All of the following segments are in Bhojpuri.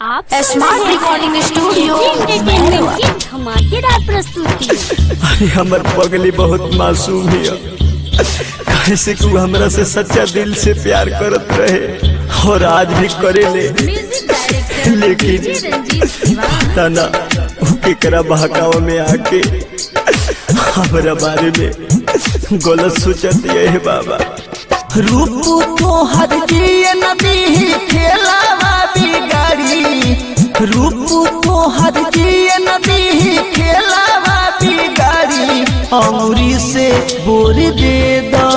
आप स्मार्ट रिकॉर्डिंग स्टूडियो एंटरटेनमेंट की धमाकेदार प्रस्तुति अरे हमर पगली बहुत मासूम है कैसे कि वो हमरा से सच्चा दिल से प्यार करत रहे और आज भी करेले म्यूजिक डायरेक्टर लेकिन डीजे रंजीत शिवा पता ना वो केकरा बहकावा में आके हमरा बारे में गलत सोचत ये है बाबा रूप तो हर जिए नदी खेलावा बिगाड़ी रूप तो हर जिए नदी खेलावा बिगाड़ी अमरी से बोर दे दा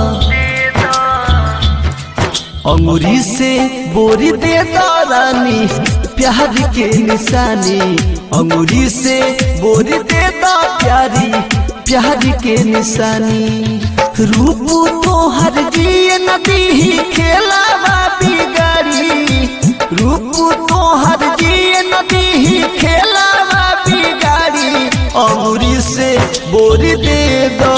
अमरी से बोर दे दा रानी प्यार के निशानी अंगूरी से बोर दे दा प्यारी प्यार के निशानी रूप तो हर जिए नदी खेलावा बिगाड़ी रूप तो हर जिए नदी खेलावा बिगाड़ी अंगूरी से बोर दे दो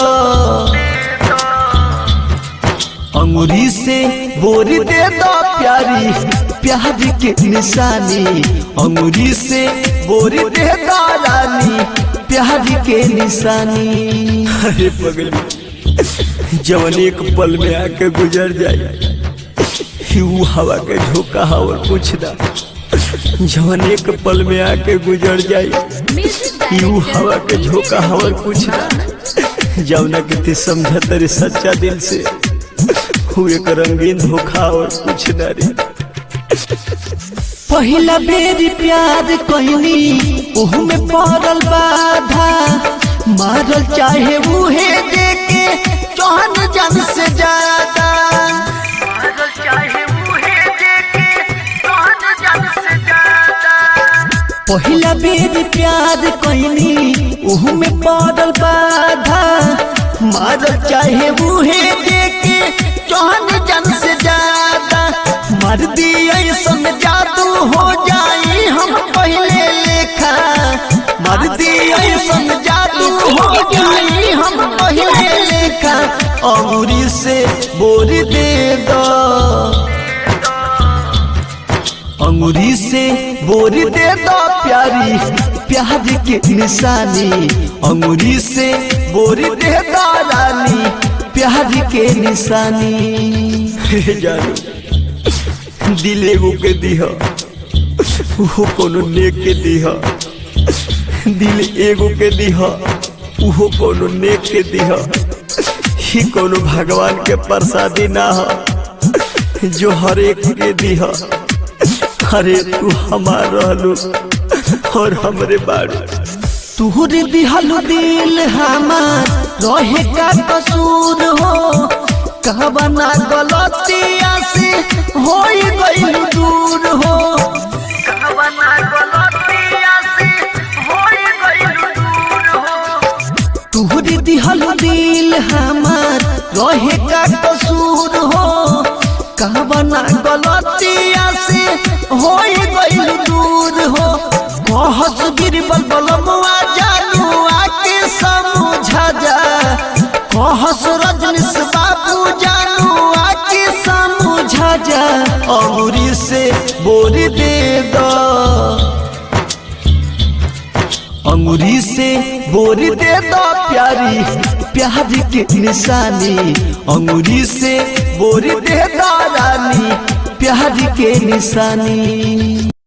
अंगूरी से बोर दे दो प्यारी प्यार के निशानी अंगूरी से बोर दे दो रानी प्यार के निशानी अरे पगली जवन एक पल में आके गुजर जाए ही वो हवा के झोंका हवा पूछना जवन एक पल में आके गुजर जाए म्यूजिक ही वो हवा के डायरेक्टर झोंका हवा पूछना जवना के ते समझ तेरे सच्चा दिल से हु एक रंगीन धोखा और कुछ न रे पहिला बेर प्यार कहनी ओहू में पड़ल बाधा मारल चाहे उहे देके चौहन जन से ज्यादा पहिला बेर प्यार कहनी ओहू में पड़ल बाधा मारल चाहे उहे देके चौहन जन से ज्यादा मर दिया सन जादू हो जाई हम पहले लेखा मर दिया सन जादू हो जाई हम पहले लेखा अमूरी से बोर दे दो अंगूरी से बोर दे दो प्यारी प्यार के निशानी अंगूरी से बोर दे दो रानी प्यार के निशानी हे जानू दिल एगो के दिह उहो कोनो नेक के दिह दिल एगो के दिह उहो कोनो नेक के दिह ही कोनो भगवान के प्रसादी ना ह जो हर एक के दिह अरे तू हमार रहलू और हमरे बाड़ू तुहर दिहल दिल हमार रहे का कसूर हो कहबना गलतिया से हो गईल दूर हो तुहर दिहल दिल हमार रहे का कसूर हो कहबना गलतिया से हो गईल दूर हो कहस गिरबल बलमुआ जानू आके समझा जा कहस रजनीश बाबू जानू आके समझा जा अमूरी से बोर दे दो अंगूरी से बोर दे दो प्यारी प्यार के निशानी अंगूरी से बोर दे दो रानी प्यार के निशानी